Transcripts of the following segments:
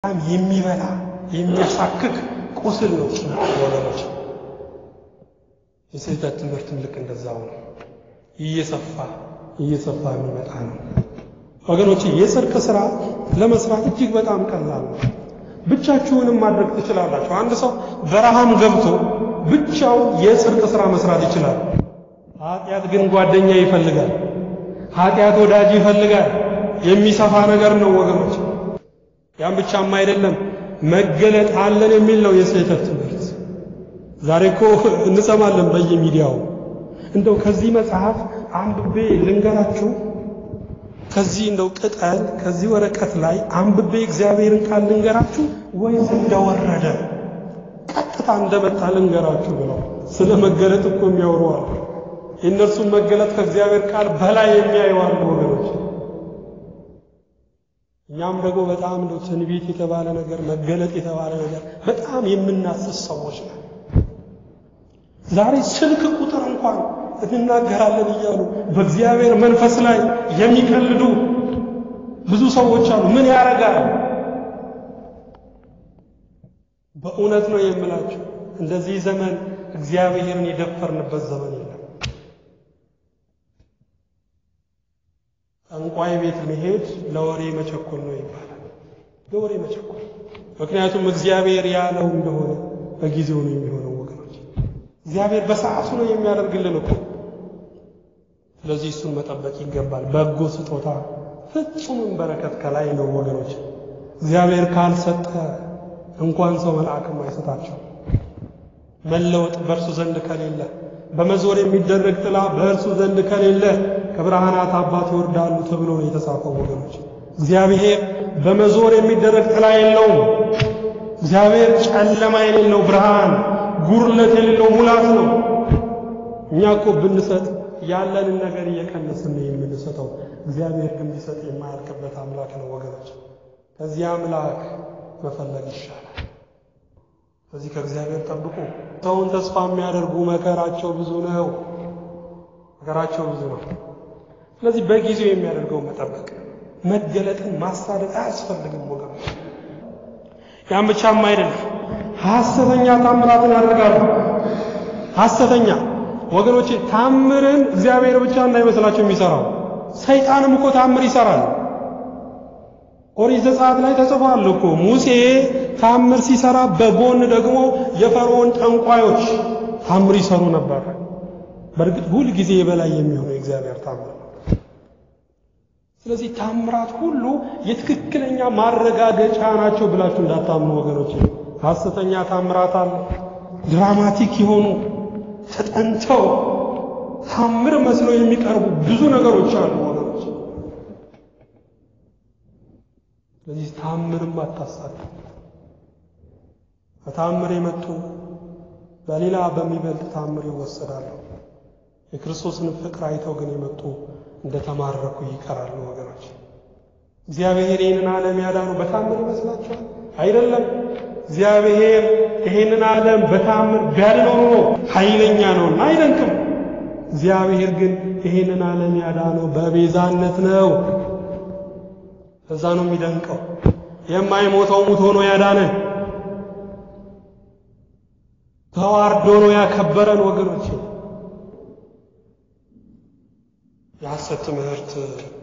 በጣም የሚበላ የሚያሳክክ ቁስል ነው ወገኖች። የስህተት ትምህርትም ልክ እንደዛው ነው። እየሰፋ እየሰፋ የሚመጣ ነው ወገኖች። የጽድቅ ስራ ለመስራት እጅግ በጣም ቀላል ነው። ብቻችሁንም ማድረግ ትችላላችሁ። አንድ ሰው በረሃም ገብቶ ብቻው የጽድቅ ስራ መስራት ይችላል። ኃጢአት ግን ጓደኛ ይፈልጋል። ኃጢአት ወዳጅ ይፈልጋል። የሚሰፋ ነገር ነው ወገኖች። ያም ብቻም አይደለም መገለጥ አለን የሚል ነው የስህተት ትምህርት። ዛሬ እኮ እንሰማለን በየሚዲያው። እንደው ከዚህ መጽሐፍ አንብቤ ልንገራችሁ፣ ከዚህ እንደው ቅጠል ከዚህ ወረቀት ላይ አንብቤ እግዚአብሔርን ቃል ልንገራችሁ ወይስ እንደወረደ ቀጥታ እንደመጣ ልንገራችሁ ብለው ስለ መገለጥ እኮ የሚያወሩዋል። የእነርሱን መገለጥ ከእግዚአብሔር ቃል በላይ የሚያየዋሉ ወገኖች። እኛም ደግሞ በጣም እንደው ትንቢት የተባለ ነገር መገለጥ የተባለ ነገር በጣም የምናስስ ሰዎች ነው። ዛሬ ስልክ ቁጥር እንኳን እንናገራለን እያሉ በእግዚአብሔር መንፈስ ላይ የሚቀልዱ ብዙ ሰዎች አሉ። ምን ያደርጋል? በእውነት ነው የምላችሁ፣ እንደዚህ ዘመን እግዚአብሔርን የደፈርንበት ዘመን የለም። ጠንቋይ ቤት መሄድ ለወሬ መቸኮል ነው ይባላል። ለወሬ መቸኮል። ምክንያቱም እግዚአብሔር ያለው እንደሆነ በጊዜው ነው የሚሆነው ወገኖች። እግዚአብሔር በሰዓቱ ነው የሚያደርግልን እኮ። ስለዚህ እሱን መጠበቅ ይገባል። በጎ ስጦታ ፍጹምም በረከት ከላይ ነው ወገኖች። እግዚአብሔር ካልሰጠ እንኳን ሰው መልአክም አይሰጣቸው። መለወጥ በእርሱ ዘንድ ከሌለ በመዞር የሚደረግ ጥላ በእርሱ ዘንድ ከሌለ ከብርሃናት አባት ይወርዳሉ ተብሎ ነው የተጻፈው ወገኖች። እግዚአብሔር በመዞር የሚደረግ ጥላ የለውም። እግዚአብሔር ጨለማ የሌለው ብርሃን፣ ጉርለት የሌለው ሙላት ነው። እኛ እኮ ብንሰጥ ያለንን ነገር እየቀነስን ነው የምንሰጠው። እግዚአብሔር ግን ቢሰጥ የማያልቅበት አምላክ ነው ወገኖች። ከዚህ አምላክ መፈለግ ይሻላል። ስለዚህ ከእግዚአብሔር ጠብቁ። ሰውን ተስፋ የሚያደርጉ መከራቸው ብዙ ነው። መከራቸው ብዙ ነው። ስለዚህ በጊዜው የሚያደርገው መጠበቅ፣ መገለጥን ማሳደድ አያስፈልግም ወገኖች። ያን ብቻም አይደለም፣ ሐሰተኛ ታምራትን ያደርጋሉ። ሐሰተኛ ወገኖች፣ ታምርን እግዚአብሔር ብቻ እንዳይመስላቸው የሚሰራው ሰይጣንም እኮ ታምር ይሰራል። ኦሪት ዘጸአት ላይ ተጽፏል እኮ ሙሴ ታምር ሲሰራ በጎን ደግሞ የፈርዖን ጠንቋዮች ታምር ይሰሩ ነበር። በእርግጥ ሁል ጊዜ የበላይ የሚሆነው የእግዚአብሔር ታምር ነው። ስለዚህ ታምራት ሁሉ የትክክለኛ ማረጋገጫ ናቸው ብላችሁ እንዳታምኑ ወገኖች። ሐሰተኛ ታምራት አለ። ድራማቲክ የሆኑ ተጠንተው ታምር መስለው የሚቀርቡ ብዙ ነገሮች አሉ ወገኖች። ስለዚህ ታምርም አታሳዱ። በታምር የመጡ በሌላ በሚበልጥ ታምር ይወሰዳሉ። የክርስቶስን ፍቅር አይተው ግን የመጡ እንደተማረኩ ይቀራሉ ወገኖች። እግዚአብሔር ይህንን ዓለም ያዳነው በታምር ይመስላችኋል? አይደለም። እግዚአብሔር ይህንን ዓለም በታምር ቢያድነው ኖሮ ኃይለኛ ነውና አይደንቅም። እግዚአብሔር ግን ይህንን ዓለም ያዳነው በቤዛነት ነው። እዛ ነው የሚደንቀው። የማይሞተው ሙት ሆኖ ያዳነን ተዋርዶ ነው ያከበረን ወገኖች። የሐሰት ትምህርት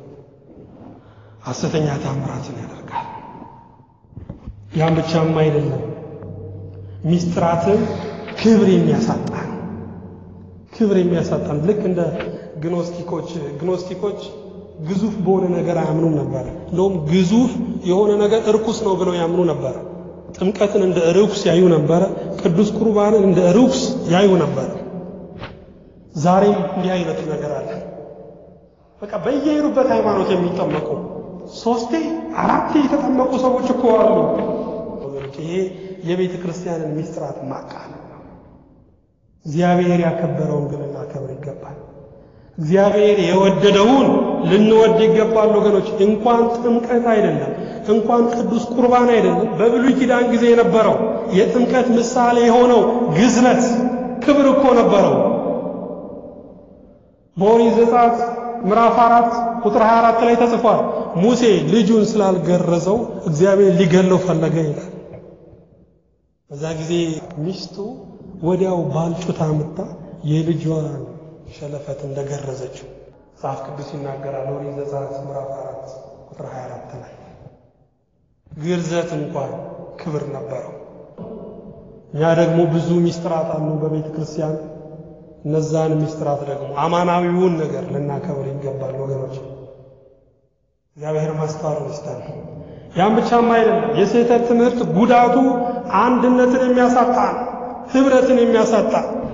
ሐሰተኛ ታምራትን ያደርጋል። ያን ብቻም አይደለም፣ ሚስጥራትን ክብር የሚያሳጣን ክብር የሚያሳጣን ልክ እንደ ግኖስቲኮች ግኖስቲኮች ግዙፍ በሆነ ነገር አያምኑም ነበር። እንደውም ግዙፍ የሆነ ነገር እርኩስ ነው ብለው ያምኑ ነበር። ጥምቀትን እንደ ርኩስ ያዩ ነበረ። ቅዱስ ቁርባንን እንደ ርኩስ ያዩ ነበር። ዛሬም እንዲህ አይነት ነገር አለ። በቃ በየሄዱበት ሃይማኖት የሚጠመቁ ሶስቴ አራቴ የተጠመቁ ሰዎች እኮ አሉ። ይሄ የቤተ ክርስቲያንን ሚስጥራት ማቃለል ነው። እግዚአብሔር ያከበረውን ግን ልናከብር ይገባል። እግዚአብሔር የወደደውን ልንወድ ይገባል ወገኖች። እንኳን ጥምቀት አይደለም እንኳን ቅዱስ ቁርባን አይደለም በብሉይ ኪዳን ጊዜ የነበረው የጥምቀት ምሳሌ የሆነው ግዝረት ክብር እኮ ነበረው። በኦሪት ዘጸአት ምዕራፍ አራት ቁጥር 24 ላይ ተጽፏል። ሙሴ ልጁን ስላልገረዘው እግዚአብሔር ሊገለው ፈለገ ይላል። በዛ ጊዜ ሚስቱ ወዲያው ባልጩት አምጥታ የልጇን ሸለፈት እንደገረዘችው መጽሐፍ ቅዱስ ይናገራል። ኦሪት ዘጸአት ምዕራፍ 4 ቁጥር 24 ላይ ግርዘት እንኳን ክብር ነበረው። እኛ ደግሞ ብዙ ሚስጥራት አሉ በቤተ ክርስቲያን። እነዛን ሚስጥራት ደግሞ አማናዊውን ነገር ልናከብር ይገባል ወገኖች። እግዚአብሔር ማስተዋሉን ይስጠን። ያም ብቻም አይደለም። የስህተት ትምህርት ጉዳቱ አንድነትን የሚያሳጣ ህብረትን የሚያሳጣ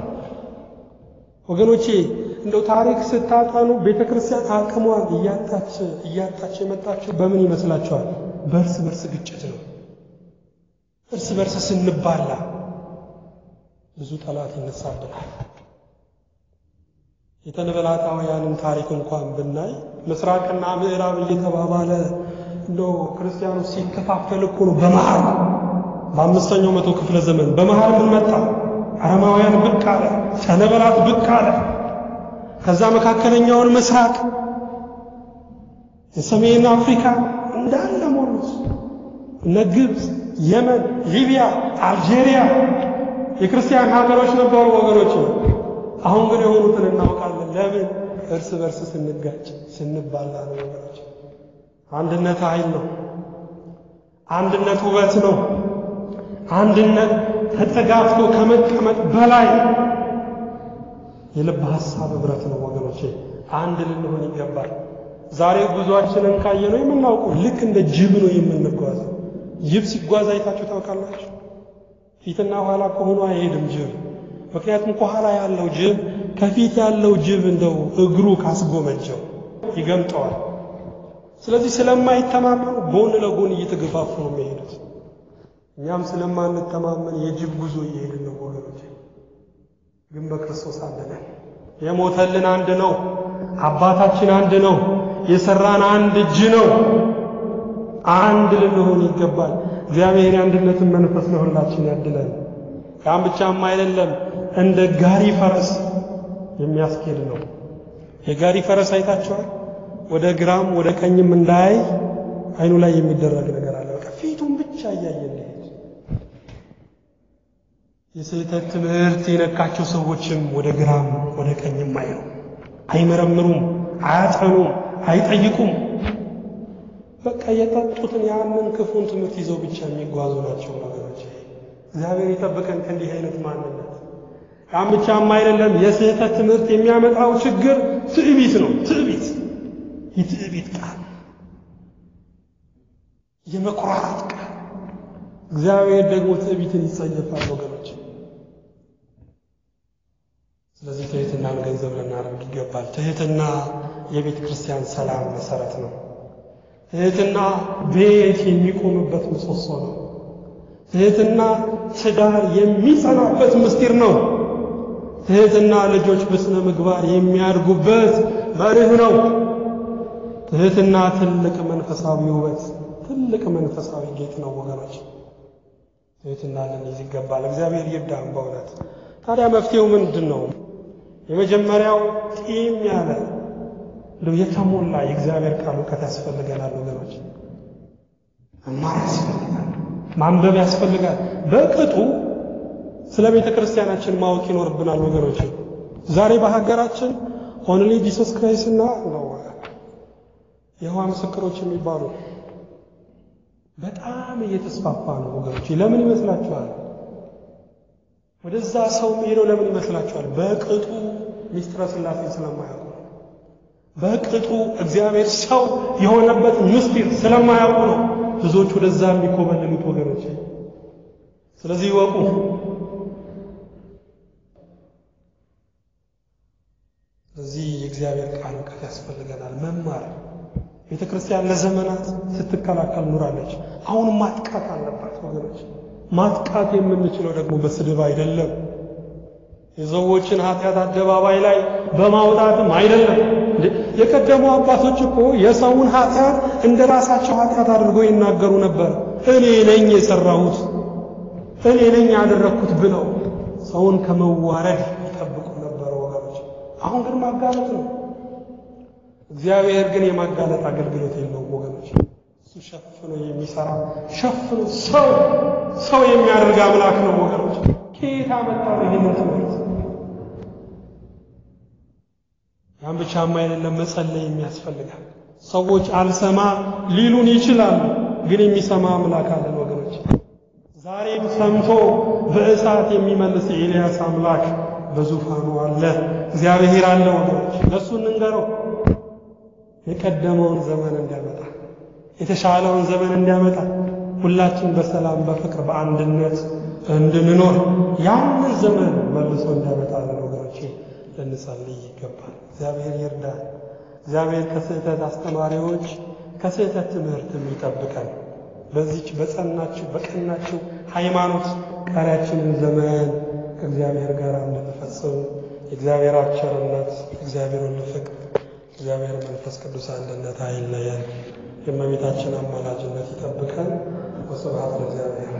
ወገኖቼ እንደው ታሪክ ስታጠኑ ቤተ ክርስቲያን አቅሟን እያጣች እያጣች የመጣችው በምን ይመስላችኋል? በእርስ በርስ ግጭት ነው። እርስ በርስ ስንባላ ብዙ ጠላት ይነሳብናል። የተነበላታውያንን ታሪክ እንኳን ብናይ ምስራቅና ምዕራብ እየተባባለ እንደው ክርስቲያኑ ሲከፋፈል እኮ ነው። በመሃል በአምስተኛው መቶ ክፍለ ዘመን በመሃል ምን መጣ? አረማውያን ብቅ አለ፣ ሰነበላት ብቅ አለ። ከዛ መካከለኛውን ምስራቅ የሰሜን አፍሪካ እንዳለ ሞሉት። እነ ግብፅ፣ የመን፣ ሊቢያ፣ አልጄሪያ የክርስቲያን ሀገሮች ነበሩ ወገኖች። አሁን ግን የሆኑትን እናውቃለን። ለምን? እርስ በርስ ስንጋጭ ስንባላ ነው ወገኖች። አንድነት ኃይል ነው። አንድነት ውበት ነው። አንድነት ተጠጋግቶ ከመቀመጥ በላይ የልብ ሐሳብ ህብረት ነው ወገኖቼ። አንድ ልንሆን ይገባል። ዛሬ ጉዟችንን ካየነው የምናውቀው ልክ እንደ ጅብ ነው የምንጓዘው። ጅብ ሲጓዝ አይታችሁ ታውቃላችሁ? ፊትና ኋላ ከሆኑ አይሄድም ጅብ። ምክንያቱም ከኋላ ያለው ጅብ ከፊት ያለው ጅብ እንደው እግሩ ካስጎመጀው ይገምጠዋል። ስለዚህ ስለማይተማመኑ ጎን ለጎን እየተገፋፉ ነው የሚሄዱት። እኛም ስለማንተማመን የጅብ ጉዞ እየሄድን ነው ወገኖች። ግን በክርስቶስ አንድ ነን። የሞተልን አንድ ነው። አባታችን አንድ ነው። የሰራን አንድ እጅ ነው። አንድ ልንሆን ይገባል። እግዚአብሔር የአንድነትን መንፈስ ለሁላችን ያድለን። ያም ብቻም አይደለም፣ እንደ ጋሪ ፈረስ የሚያስኬድ ነው። የጋሪ ፈረስ አይታችኋል? ወደ ግራም ወደ ቀኝም እንዳያይ አይኑ ላይ የሚደረግ ነገር አለ። በቃ ፊቱን ብቻ እያየ እንዲሄድ። የስህተት ትምህርት የነካቸው ሰዎችም ወደ ግራም ወደ ቀኝም አይሉ፣ አይመረምሩም፣ አያጠኑም፣ አይጠይቁም። በቃ የጠጡትን ያንን ክፉን ትምህርት ይዘው ብቻ የሚጓዙ ናቸው ነገሮች። እግዚአብሔር ይጠብቀን ከእንዲህ አይነት ማንነት። ያም ብቻም አይደለም፣ የስህተት ትምህርት የሚያመጣው ችግር ትዕቢት ነው። ትዕቢት የትዕቢት ቃል፣ የመኩራራት ቃል። እግዚአብሔር ደግሞ ትዕቢትን ይጸየፋል ወገኖች። ስለዚህ ትህትናን ገንዘብ ልናደርግ ይገባል። ትህትና የቤተ ክርስቲያን ሰላም መሰረት ነው። ትህትና ቤት የሚቆምበት ምሰሶ ነው። ትህትና ትዳር የሚጸናበት ምስጢር ነው። ትህትና ልጆች በስነ ምግባር የሚያድጉበት መርህ ነው። ትህትና ትልቅ መንፈሳዊ ውበት፣ ትልቅ መንፈሳዊ ጌጥ ነው ወገኖች። ትህትና ልንይዝ ይገባል። እግዚአብሔር ይርዳን በእውነት። ታዲያ መፍትሄው ምንድን ነው? የመጀመሪያው ጢም ያለ እንደው የተሞላ የእግዚአብሔር ቃል እውቀት ያስፈልገናል ወገኖች። መማር ያስፈልጋል፣ ማንበብ ያስፈልጋል። በቅጡ ስለ ቤተ ክርስቲያናችን ማወቅ ይኖርብናል ወገኖች። ዛሬ በሀገራችን ኦንሊ ጂሰስ ክራይስት እና ነው የይሖዋ ምስክሮች የሚባሉ በጣም እየተስፋፋ ነው ወገኖች። ለምን ይመስላችኋል? ወደዛ ሰው ሄደው ለምን ይመስላችኋል? በቅጡ ሚስጥረ ሥላሴ ስለማያውቁ በቅጡ እግዚአብሔር ሰው የሆነበት ምስጢር ስለማያውቁ ነው ብዙዎች ወደዛ የሚኮበልሉት ወገኖች። ስለዚህ ይወቁ። ስለዚህ የእግዚአብሔር ቃል እውቀት ያስፈልገናል፣ መማር። ቤተ ክርስቲያን ለዘመናት ስትከላከል ኑራለች። አሁን ማጥቃት አለባት ወገኖች። ማጥቃት የምንችለው ደግሞ በስድብ አይደለም። የሰዎችን ኃጢአት አደባባይ ላይ በማውጣትም አይደለም። የቀደሙ አባቶች እኮ የሰውን ኃጢአት እንደ ራሳቸው ኃጢአት አድርገው ይናገሩ ነበር። እኔ ነኝ የሰራሁት፣ እኔ ነኝ ያደረግኩት ብለው ሰውን ከመዋረድ ይጠብቁ ነበር ወገኖች። አሁን ግን ማጋለጥ ነው። እግዚአብሔር ግን የማጋለጥ አገልግሎት የለውም ወገኖች። እሱ ሸፍኖ የሚሰራ ሸፍኖ ሰው ሰው የሚያደርግ አምላክ ነው ወገኖች። ከየት አመጣው ይህንን ትምህርት? ያን ብቻማ አይደለም፣ መጸለይ የሚያስፈልጋል። ሰዎች አልሰማ ሊሉን ይችላሉ፣ ግን የሚሰማ አምላክ አለን ወገኖች። ዛሬም ሰምቶ በእሳት የሚመልስ የኤልያስ አምላክ በዙፋኑ አለ። እግዚአብሔር አለ ወገኖች። ለእሱ እንንገረው የቀደመውን ዘመን እንዲያመጣ የተሻለውን ዘመን እንዲያመጣ ሁላችን በሰላም በፍቅር በአንድነት እንድንኖር ያንን ዘመን መልሶ እንዲያመጣልን ወገኖቼ ልንጸልይ ይገባል። እግዚአብሔር ይርዳል። እግዚአብሔር ከስህተት አስተማሪዎች ከስህተት ትምህርትም ይጠብቀን። በዚች በጸናችው በቀናችው ሃይማኖት ቀሪያችንን ዘመን ከእግዚአብሔር ጋር እንድንፈጽም የእግዚአብሔር ቸርነት፣ እግዚአብሔር ወልድ ፍቅር፣ እግዚአብሔር መንፈስ ቅዱስ አንድነት አይለየን። የእመቤታችን አማላጅነት ይጠብቀን። ወስብሐት ለእግዚአብሔር።